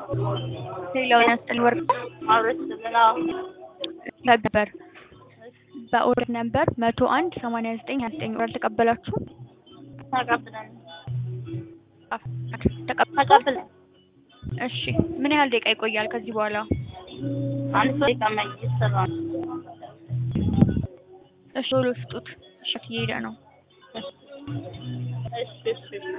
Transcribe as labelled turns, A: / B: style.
A: ሌላውን ያስጥል ወርቅ
B: አብረሽ ስልና
A: ነበር በኦርደር ነበር መቶ አንድ ሰማንያ ዘጠኝ ሀያ ዘጠኝ ወር ተቀበላችሁ
B: ተቀብለን
A: ተቀበላችሁ
B: ተቀብለን
A: እሺ ምን ያህል ደቂቃ ይቆያል ከዚህ በኋላ
B: አንድ ሰው ይቀመጥ እየሰራ ነው።
A: እሺ ቶሎ ስጡት እሺ እየሄደ ነው
B: እሺ እሺ